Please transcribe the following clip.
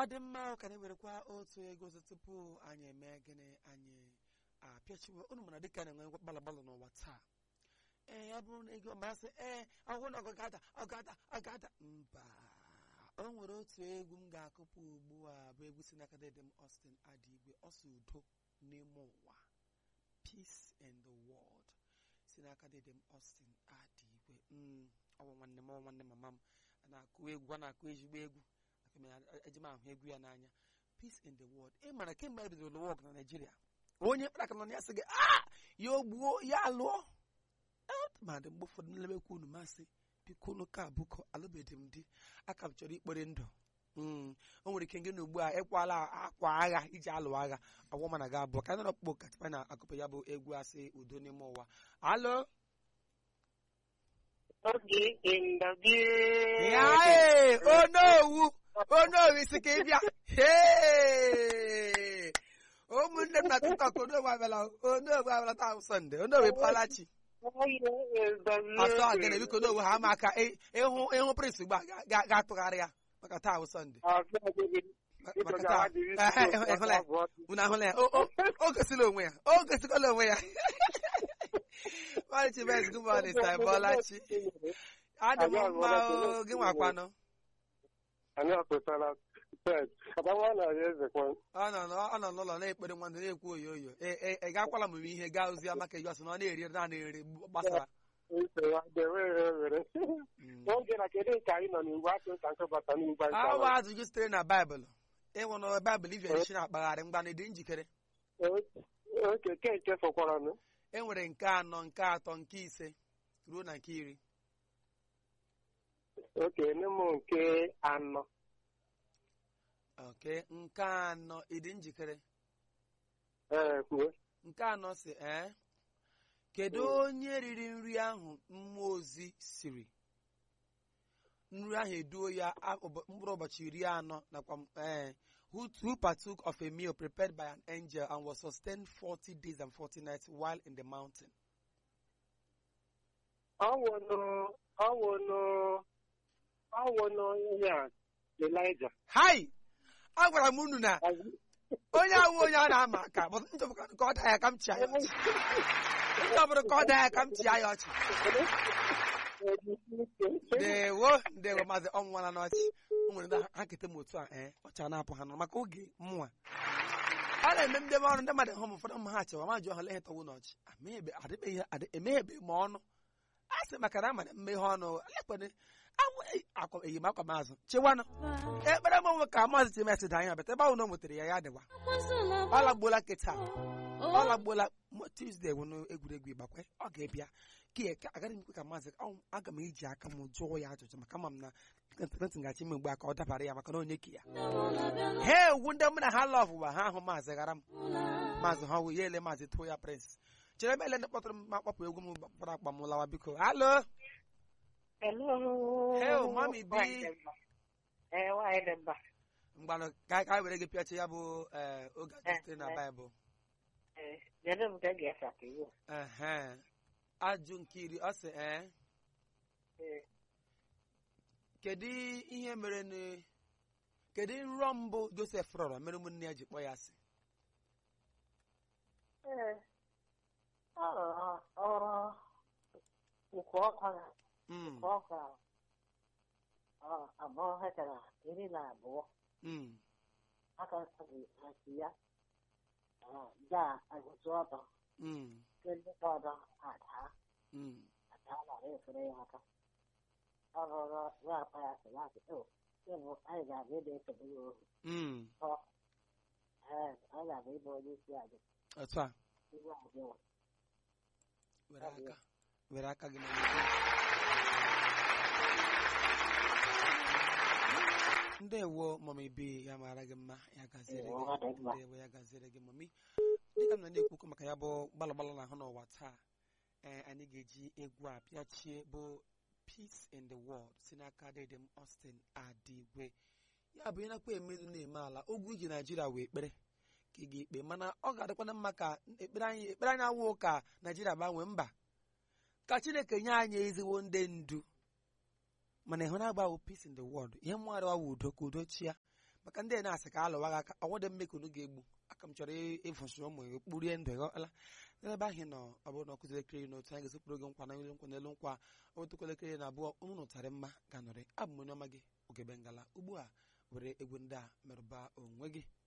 dị mma ka anyị werekwa otu ego ọzọ tupu anyị eme gịnị anyị apịachiwe unu mana dịka na-enwe gbalagbalụ n'ụwa taa ee ya bụrụ na ego masị ee ọhụrụ na ọgada ọgada ọgada mba o nwere otu egwu m ga-akụpụ ugbu a bụ egwu si n'aka dedem Austin Adigwe ọsọ udo n'ime ụwa peace in the world si n'aka dedem Austin Adigwe mm, ọ bụ nwanne m ọ bụ nwanne mama m a na-akụ egwu a na-akụ ezigbo egwu eji m ahụ egwu ya n'anya peace in the world ị mara kemgbe e bidoro lụwa ọgụ na Naịjirịa onye kpara aka nọ ya sị gị a ya ogbuo ya alụọ ma dị mgbe ụfọdụ nlebekwa unu masị biko unu ka abụkọ alụbeghị m di aka m chọrọ ikpere ndụ o nwere ike ngị na ugbu a ịkwala akwa agha iji alụ agha ọgwụ mana ga abụọ ka anyị nọkpọ katipa na akụpụ ya bụ egwu asị udo n'ime ụwa alo Oge in the building. ya ee onowu onowu isi ka ịbịa Hey! ụmụnne m na tiktok onowu abịala onowu abịala taa bụ sọnde onowu palachi Oge in the asọ agịnị building. biko onowu ha ma aka ị- ịhụ ịhụ prins ugbu a ga- ga- ga-atụgharị ya maka taa bụ sọnde Asọ agịnị. Ma- Biko maka gawa taa dịrị Ehe, isi ịhụla ya abụọ. unu ahụla ya o o- o gosila onwe ya o gosikwala onwe ya Marichi Benz, good morning, sir. Bọlachi. Adị m mma o, gị nwakwanụ. Anyị apụtala ted. Abawa na ya ezekwa. Ọ nọ n'ọ- ọ nọ n'ụlọ na-ekpere nwanne na-ekwu oyo oyo. E- e- Ị gakwala m ihe gaa ozi ya maka ijọsị na ọ na-eri naanị eri gbasara. Ise ya dewe ya were. Mm. Oge na kedu nke anyị nọ n'ugbo atụ ka nke bata n'ugbo anyị Awa chọrọ. ajụjụ sitere na Baịbụl. Ịnwụ na Baịbụl ivere isi na-akpagharị mgba na ịdị njikere. Oke ke nke fọkwara nụ. E nwere nke anọ, nke atọ, nke ise ruo na nke iri. Oke nne m nke anọ. Okay, nke anọ ịdị njikere. Ee kwuo. nke anọ si ee kedu Mm. onye riri nri ahụ mmụọ ozi siri nri ahụ eduo ya a- ụbọ- mkpụrụ ụbọchị iri anọ nakwa m- ee who, who partook of a meal prepared by an angel and was sustained 40 days and 40 nights while in the mountain Ọwụnụ ọwụnụ ọwụnụ ihe a Elijah. hai agwara m unu na onye awụ onye a na-ama aka but m chọbụkwa ka ọ daa ya ka m chịa ya ọchị m chọbụrụ ka ọ daa ya ka m chịa ya ọchị ndewo ndewo maazị ọnwụnwana n'ọchị o nwere ndị ha kete m otu a ee ọcha na-apụ ha nọ maka oge mụnwa a na-eme ndị ọrụ ndị mmadụ hụ m ụfọdụ mma ha chewa ma jụọ ha lehe tọwụ n'ọchị Ameghebe- adịbeghị adị- emeghebe m ọnụ a sị maka na amara mmeghe ọnụ lekpene akwa enyemaka maazụ chewanụ ekpere m onwe ka maazị timesi da anya bata ebe ahụ na o nwetara ya ya dịwa ọ lagbuola nkịta ọ lagbuola Mo- Tuesday wụ n'egwuregwu ịgbakwe ọ ga-ebịa ka ka agaghị m ekwe ka maazị ọ- aga m eji aka m jụọ ya ajụjụ maka ama m na ntị gachi ime mgbe a ka ọ dabara ya maka na onye ka ya ha ewu ndị mụ na ha lọv ụwa ha ahụ maazị ghara m maazị ha wụ ya ele maazị tụọ ya prins chere ebe ele ndị kpọtụrụ m ma kpọpụ egwu m kpọrọ akpa m lawa biko halo Hello. Hey, Mommy B. Ee, nwaanyị dị mba. mgbanụ ka ka anyị were gị pịachi ya bụ ee, oge ajụ sitere na baịbụl Ee, Kedu nke ga-esa ka iwu? ehe ajụ nke iri ọ sị ee Ee. kedu ihe mere na kedu nrọ mbụ josef rọrọ mere ụmụnne ya ji kpọ ya asị Ee. Ọ rụrụ ọrụ ukwu ọkụ na Mm, ukwu ọkụ a. Ọ abụọ hekara iri na abụọ. mm, Aka nsabi hasi ya. Ọ gaa agụtụ ọtọ. mm, Ndị ọdọ adaa. mm. Adaa nara efere ya aka. Ọ rụrụ ya akpa ya sị ya sị, "O, ịbụ anyị ga-abịa ịdị nsogbu ya ohu." Mm, Ọ, ee, anyị ga-abịa ịbụ onye isi anyị. otu a Ibu anyị nwe. were aka were aka gị na ndewo mami bi ya mara gị mma ya gaziere gị Ọ dị mma. ndewo ya gaziere gị mami dịka m na na-ekwukwu maka ya bụ gbalagbalụ na ahụ n'ụwa taa ee anyị ga-eji egwu a pịachie bụ peace in the world si n'aka dedem Austin Adigwe ya bụ ịnakwa emezu na-eme ala ogwu iji naijiria wee ekpere ka ị ga-ekpe mana ọ ga-adịkwana mma ka ekpere anyị ekpere anyị awụ ka naijiria gbanwee mba ka chineke nye anyị ezigbo ndị ndu mana ịhụ na agbawo peace in the world ihe mmadụ awụ udo ka udo chia maka ndị a na-asị ka alụwa gị aka ọnwụdị mme ka unu ga-egbu aka m chọrọ ịfụsị ụmụ gị kpurie ndụ ghọla n'ebe ahụ ị nọ ọ bụrụ na ọ kụziri elekere n'otu anyị ga-esepụrụ gị nkwa na n'elu nkwa n'elu nkwa otu elekere na abụọ unu nụtarị mma ga-anọrị abụ m onye ọma gị ogebe ngala ugbu a were egwu ndị a merụba onwe gị